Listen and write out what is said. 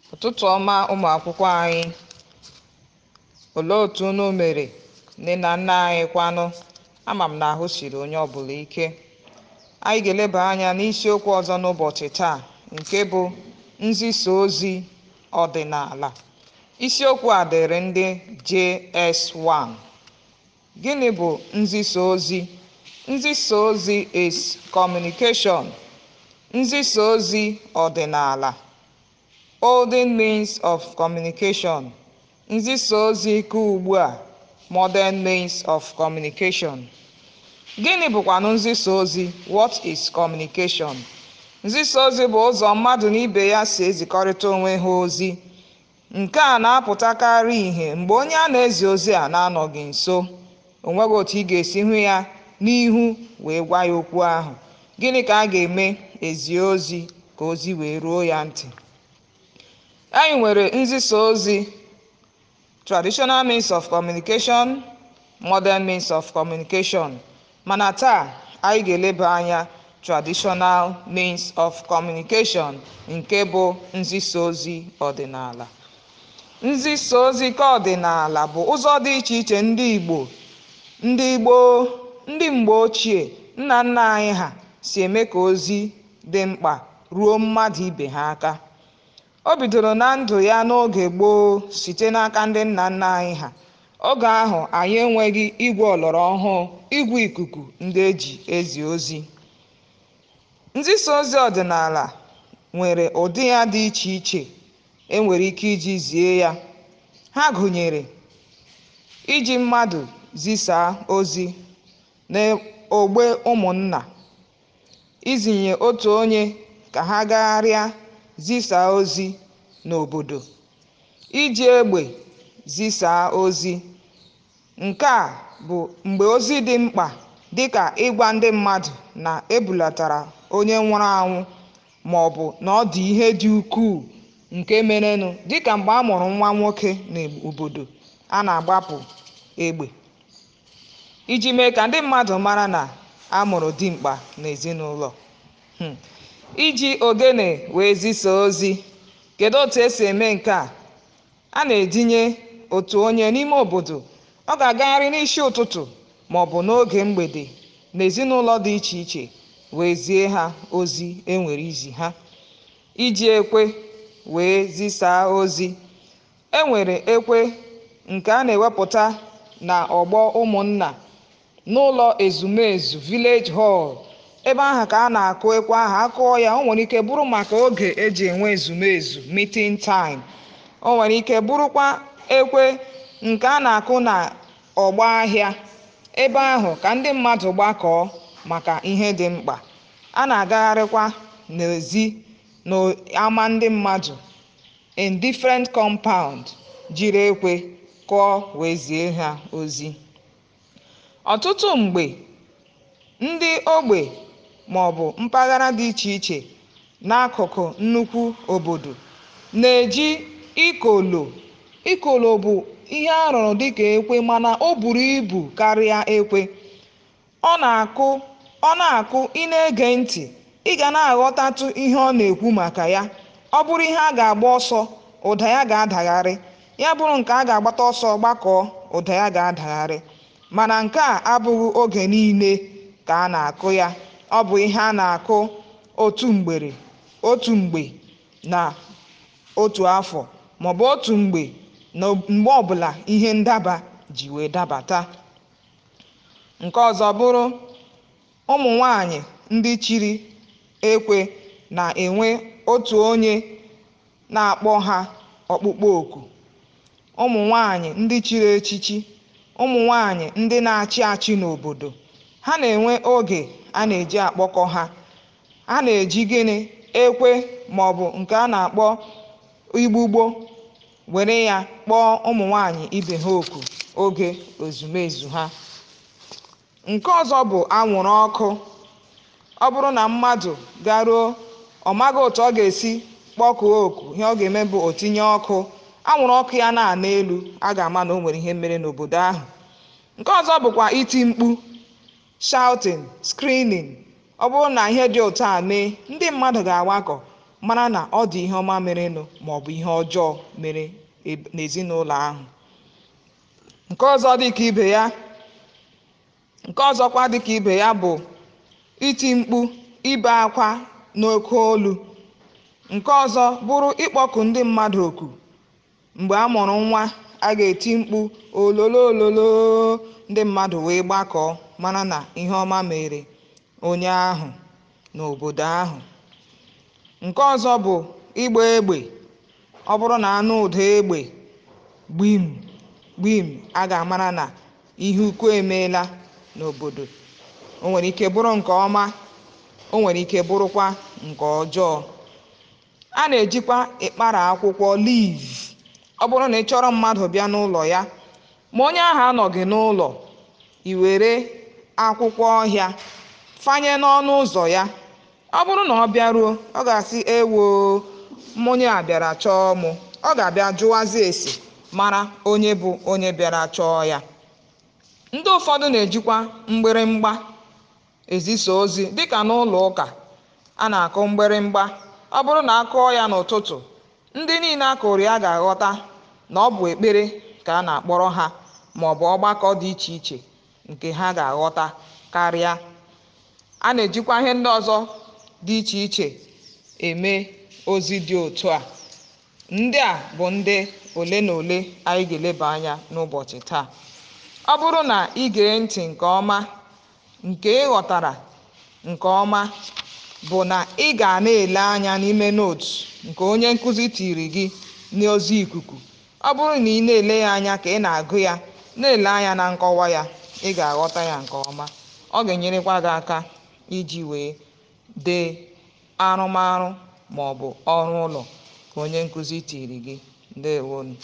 ụtụtụ ọma ụmụ akwụkwọ anyị olee otu unu mere nne na nna anyị kwanụ ama m na ahụ siri onye ọbụla ike anyị ga-eleba anya n'isiokwu ọzọ n'ụbọchị taa nke bụ nzisa ozi ọdịnala isiokwu a dịrị ndị JS1 gịnị bụ nzisa ozi nzisa ozi is communication nzisa ozi ọdịnala olden means of communication nzisa ozi nke ugbu a modern means of communication gịnị bụkwanụ nzisa ozi what is communication nzisa ozi bụ ụzọ mmadụ na ibe ya si ezikọrịta onwe ha ozi nke a na-apụtakarị ihe mgbe onye a na-ezi ozi a na-anọghị nso o nweghị otu ị ga-esi hụ ya n'ihu wee gwa ya okwu ahụ gịnị ka a ga-eme ezie ozi ka ozi wee ruo ya ntị anyị nwere nzisa ozi traditional means of communication modern means of communication mana taa anyị ga-eleba anya traditional means of communication nke bụ nzisa ozi ọdịnala nzisa ozi nke ọdịnala bụ ụzọ dị iche iche ndị igbo ndị gboo ndị mgbe ochie nna nna anyị ha si eme ka ozi dị mkpa ruo mmadụ ibe ha aka o bidoro na ndụ ya n'oge gboo site n'aka ndị nna nna anyị ha oge ahụ anyị enweghị igwe ọlọrọ ọhụụ igwe ikuku ndị eji ezi ozi nzisa ozi ọdịnala nwere ụdị ya dị iche iche enwere ike iji zie ya ha gụnyere iji mmadụ zisaa ozi n'ogbe ụmụnna izinye otu onye ka ha gagharịa zisaa ozi n'obodo iji egbe zisaa ozi nke a bụ mgbe ozi dị mkpa dịka ịgwa ndị mmadụ na ebulatara onye nwụrụ anwụ ma ọ bụ na ọ dị ihe dị ukwuu nke merenụ dịka mgbe a mụrụ nwa nwoke n'obodo a na-agbapụ egbe iji mee ka ndị mmadụ mara na a mụrụ dimkpa n'ezinụlọ iji ogene wee zisaa ozi kedu otu esi eme nke a a na-edinye otu onye n'ime obodo ọ ga-agagharị n'isi ụtụtụ ma ọ bụ n'oge mgbede n'ezinụlọ dị iche iche wee zie ha ozi enwere izi ha iji ekwe wee zisaa ozi enwere ekwe nke a na-ewepụta na ọgbọ ụmụnna n'ụlọ ezumezu village hall ebe ahụ ka a na-akụ ekwe ahụ akụọ ya o nwere ike bụrụ maka oge eji enwe ezumezu meeting time o nwere ike bụrụkwa ekwe nke a na-akụ na ọgba ahịa ebe ahụ ka ndị mmadụ gbakọọ maka ihe dị mkpa a na-agagharịkwa n'ezi n'ama ndị mmadụ in different compound jiri ekwe kụọ wee zie ha ozi ọtụtụ mgbe ndị ogbe ma ọ bụ mpaghara dị iche iche n'akụkụ nnukwu obodo na-eji ikolo ikolo bụ ihe a rụrụ dịka ekwe mana o buru ibu karịa ekwe ọ na-akụ ọ na-akụ ị na-ege ntị ị ga na-aghọtatụ ihe ọ na-ekwu maka ya ọ bụrụ ihe a ga-agba ọsọ ụda ya ga-adagharị ya bụrụ nke a ga-agbata ọsọ gbakọọ ụda ya ga-adagharị mana nke a abụghị oge niile ka a na-akụ ya ọ bụ ihe a na-akụ otu mgbere otu mgbe na otu afọ maọbụ otu mgbe na mgbe ọbụla ihe ndaba ji wee dabata nke ọzọ bụrụ ụmụ nwanyị ndị chiri ekwe na-enwe otu onye na-akpọ ha ọkpụkpọ oku ụmụ nwanyị ndị chiri echichi ụmụ nwanyị ndị na-achị achị n'obodo ha na-enwe oge a na-eji akpọkọ ha ha na-eji gịnị ekwe ma ọ bụ nke a na-akpọ igbugbo were ya kpọọ ụmụ nwanyị ibe ha oku oge ezumezu ha nke ọzọ bụ anwụrụ ọkụ ọ bụrụ na mmadụ garuo ọ maghị otu ọ ga-esi kpọkuo oku ihe ọ ga-eme bụ otinye ọkụ anwụrụ ọkụ ya na-ana elu a ga-ama na o nwere ihe mere n'obodo ahụ nke ọzọ bụkwa iti mkpu shouting screaming ọ bụrụ na ihe dị otu a mee ndị mmadụ ga-agbakọ mara na ọ dị ihe ọma merenụ maọbụ ihe ọjọọ mere n'ezinụlọ ahụ nke ọzọ dịka ibe ya nke ọzọkwa dịka ibe ya bụ iti mkpu ibe akwa n'oke olu nke ọzọ bụrụ ịkpọku ndị mmadụ oku mgbe a mụrụ nwa a ga-eti mkpu ololo ololo ndị mmadụ wee gbakọọ mara na ihe ọma mere onye ahụ n'obodo ahụ nke ọzọ bụ ịgba egbe ọ bụrụ na anụ ụda egbe gbim gbim a ga-amara na ihe ukwu emeela n'obodo o nwere ike bụrụ nke ọma o nwere ike bụrụkwa nke ọjọọ a na-ejikwa ịkpara akwụkwọ liv ọ bụrụ na ị chọrọ mmadụ bịa n'ụlọ ya ma onye ahụ anọghị n'ụlọ i were akwụkwọ ọhịa fanye n'ọnụ ụzọ ya ọ bụrụ na ọ bịaruo ọ ga-asị ewo onye a bịara chọọ mụ ọ ga-abịa jụwazi ese mara onye bụ onye bịara chọọ ya ndị ụfọdụ na-ejikwa mgbịrịmgba ezisa ozi dịka n'ụlọ ụka a na-akụ mgbịrịmgba ọ bụrụ na a kụọ ya n'ụtụtụ ndị niile akụrụ ya ga-aghọta na ọ bụ ekpere ka a na-akpọrọ ha ma ọ bụ ọgbakọ dị iche iche nke ha ga-aghọta karịa a na-ejikwa ihe ndị ọzọ dị iche iche eme ozi dị otu a ndị a bụ ndị ole na ole anyị ga-eleba anya n'ụbọchị taa ọ bụrụ na ị gee ntị nke ọma nke ị ghọtara nke ọma bụ na ị ga na-ele anya n'ime nootu nke onye nkụzi tiri gị n'ozi ikuku ọ bụrụ na ị na-ele ya anya ka ị na-agụ ya na-ele anya na nkọwa ya ị ga-aghọta ya nke ọma ọ ga-enyerekwa gị aka iji wee dee arụmarụ ma ọ bụ ọrụ ụlọ ka onye nkụzi tiri gị ndewonu